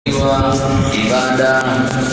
ibada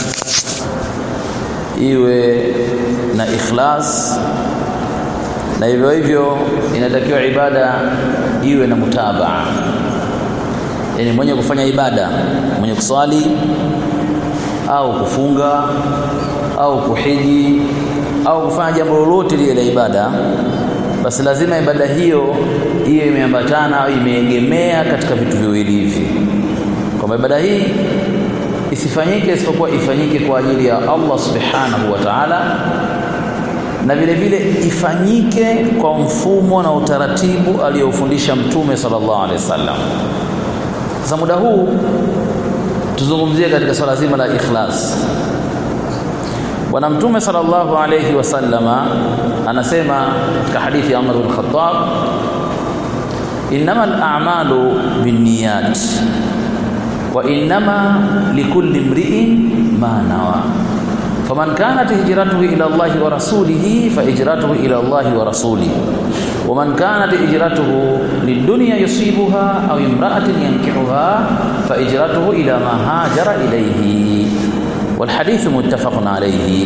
iwe na ikhlas na hivyo hivyo inatakiwa ibada iwe na mutabaa yani mwenye kufanya ibada mwenye kuswali au kufunga au kuhiji au kufanya jambo lolote lile la ibada basi lazima ibada hiyo iwe imeambatana au imeegemea katika vitu viwili hivi kwamba ibada hii isifanyike isipokuwa ifanyike kwa ajili ya Allah subhanahu wa ta'ala na vile vile ifanyike kwa mfumo na utaratibu aliyofundisha mtume sallallahu alaihi wasallam sasa muda huu tuzungumzie katika swala zima la ikhlas bwana mtume sallallahu alayhi wasallama anasema katika hadithi ya Umar bin Khattab innamal a'malu binniyat wa innama likulli imri'in ma nawa faman kanat hijratuhu ila Allah wa rasulihi fa hijratuhu ila Allah wa rasulihi ومن كانت هجرته للدنيا يصيبها أو امرأة ينكحها فهجرته إلى ما هاجر إليه والحديث متفق عليه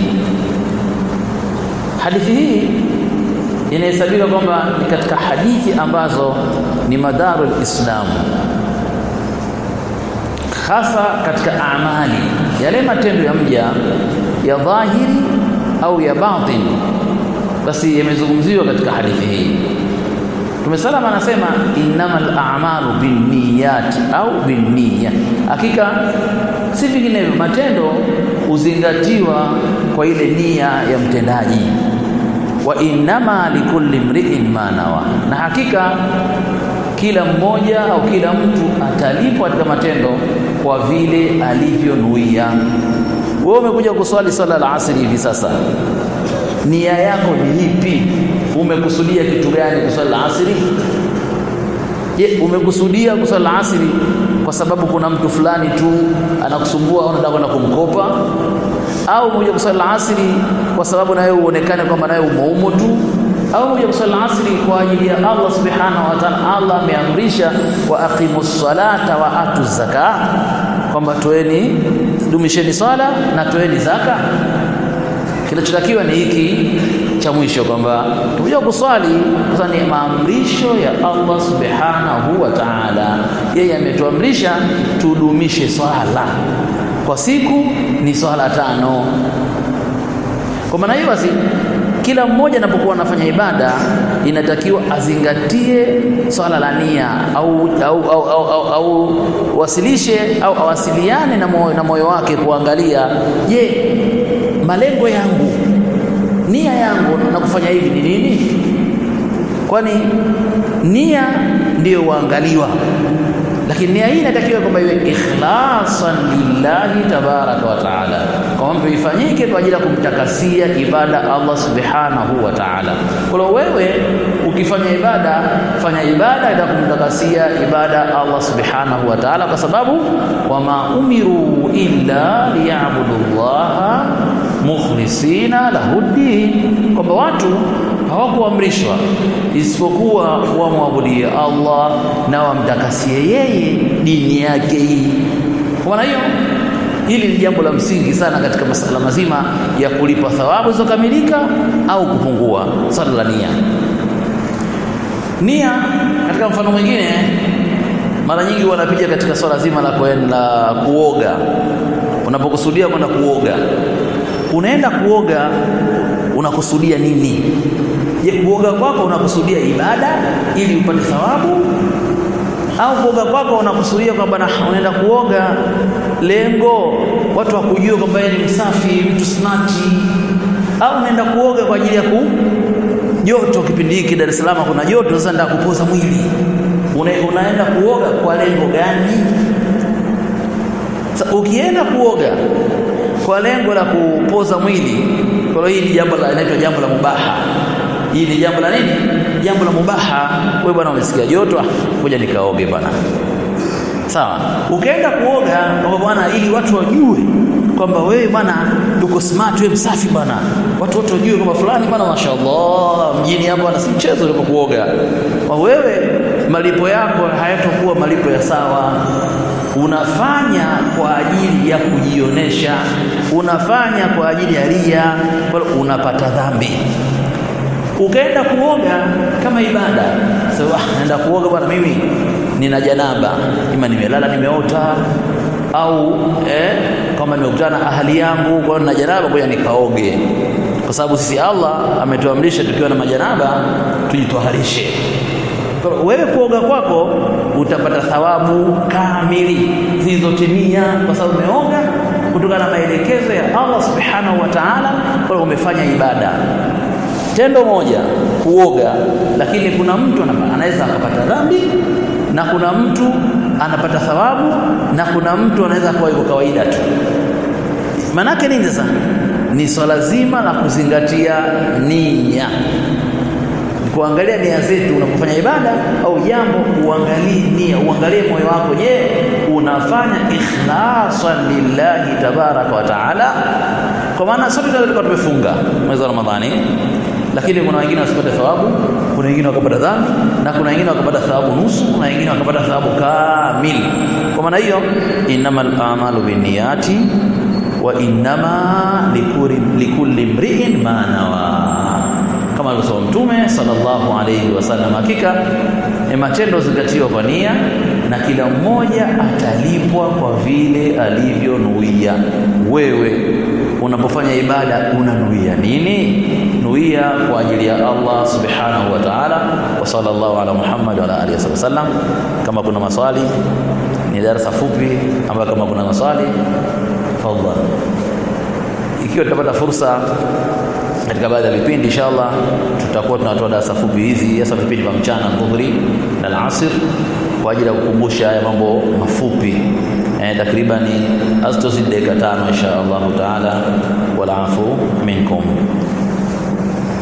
hadithi hii inahesabika kwamba ni katika hadithi ambazo ni madharu lislamu hasa katika amali yale matendo ya mja ya dhahiri au ya batin basi yamezungumziwa katika hadithi hii Mtume salama anasema innamal a'malu binniyati au binniya hakika si vinginevyo matendo huzingatiwa kwa ile nia ya mtendaji wa innama likulli mri'in ma nawa na hakika kila mmoja au kila mtu atalipwa katika matendo kwa vile alivyonuia wewe umekuja kuswali swala la asri hivi sasa nia yako ni ipi umekusudia kitu gani kuswali la asri je umekusudia kuswali la asri kwa sababu kuna mtu fulani tu anakusumbua au unataka kwenda kumkopa au umekuja kuswali la asri kwa sababu nawe uonekane kwamba nawe umoumo tu au umekuja kuswali la asri kwa ajili ya Allah subhanahu wa ta'ala Allah ameamrisha wa aqimus salata wa atu zaka kwamba toeni dumisheni swala na toeni zaka kinachotakiwa ni hiki cha mwisho kwamba tumekuja kuswali sasa ni maamrisho ya Allah subhanahu wa ta'ala yeye ametuamrisha tudumishe swala kwa siku ni swala tano kwa maana hiyo basi kila mmoja anapokuwa anafanya ibada inatakiwa azingatie swala la nia au au au, au, au, au wasilishe au awasiliane na moyo, na moyo wake kuangalia je malengo yangu nia yangu na kufanya hivi ni nini kwani nia ndiyo huangaliwa lakini nia hii inatakiwa kwamba iwe ikhlasan lillahi tabaraka wa taala kwamba ifanyike kwa ajili ya kumtakasia ibada Allah subhanahu wa taala kwa wewe ukifanya ibada fanya ibada ya kumtakasia ibada Allah subhanahu wa taala kwa sababu wama umiru illa liya'budullaha mukhlisina lahuddin kwamba watu hawakuamrishwa isipokuwa wamwabudie Allah na wamtakasie yeye dini yake hii kwa maana hiyo hili ni jambo la msingi sana katika masala mazima ya kulipa thawabu zilizokamilika au kupungua swala la nia nia katika mfano mwingine mara nyingi wanapiga katika swala zima la kwenda kuoga unapokusudia kwenda kuoga unaenda kuoga unakusudia nini je kuoga kwako unakusudia ibada ili upate thawabu au kuoga kwako unakusudia kwamba unaenda kuoga lengo watu wakujue kwamba ni msafi mtu snati au unaenda kuoga kwa ajili ya ku joto kipindi hiki Dar es Salaam kuna joto sasa ndio kupoza mwili Una, unaenda kuoga kwa lengo gani sasa ukienda kuoga kwa lengo la kupoza mwili kwa hiyo hii ni jambo la inaitwa jambo la mubaha hii ni jambo la nini jambo la mubaha wewe bwana umesikia joto ngoja nikaoge bwana sawa ukaenda kuoga kwamba bwana ili watu wajue kwamba wewe bwana uko smart wewe msafi bwana watu wote wajue kwamba fulani bwana mashaallah mjini hapa bwana si mchezo ulipokuoga wewe malipo yako hayatakuwa malipo ya sawa unafanya kwa ajili ya kujionesha, unafanya kwa ajili ya ria, unapata dhambi. Ukaenda kuoga kama ibada, so, ah, naenda kuoga bwana, mimi nina janaba, ima nimelala nimeota au eh, kama nimekutana na ahali yangu kwa nina janaba, ngoja nikaoge, kwa sababu sisi Allah ametuamrisha tukiwa na majanaba tujitoharishe. Wewe kuoga kwako utapata thawabu kamili zilizotimia, kwa sababu umeoga kutokana na maelekezo ya Allah subhanahu wa ta'ala, kwa umefanya ibada tendo moja kuoga, lakini kuna mtu anaweza akapata dhambi na kuna mtu anapata thawabu na kuna mtu anaweza kuwa yuko kawaida tu. Manake nini sasa? Ni swala zima la kuzingatia nia, kuangalia nia zetu unapofanya ibada au jambo, uangalie nia, uangalie moyo wako. Je, unafanya ikhlasan lillahi tabaraka wa taala? Kwa maana sote tulikuwa tumefunga mwezi wa Ramadhani lakini kuna wengine wasipate thawabu, kuna wengine wakapata dhambi, na kuna wengine wakapata thawabu nusu, kuna wengine wakapata thawabu kamili. Kwa maana hiyo, innamal a'malu binniyati wa innama likulli mri'in ma nawa, kama alivyosema Mtume sallallahu alayhi wasallam, hakika matendo zingatiwa kwa nia na kila mmoja atalipwa kwa vile alivyonuia. Wewe unapofanya ibada unanuia nini? Nuia kwa ajili ya Allah subhanahu wa ta'ala. Wa sallallahu ala Muhammad wa ala alihi wasallam. Kama kuna maswali, ni darasa fupi ambayo kama kuna maswali tafadhali. Ikiwa tutapata fursa katika baadhi ya vipindi inshallah, tutakuwa tunatoa darasa fupi hizi, hasa vipindi vya mchana, dhuhuri na alasir, kwa ajili ya kukumbusha haya mambo mafupi eh, takribani hazitozidi dakika tano insha Allahu taala. Wal afu minkum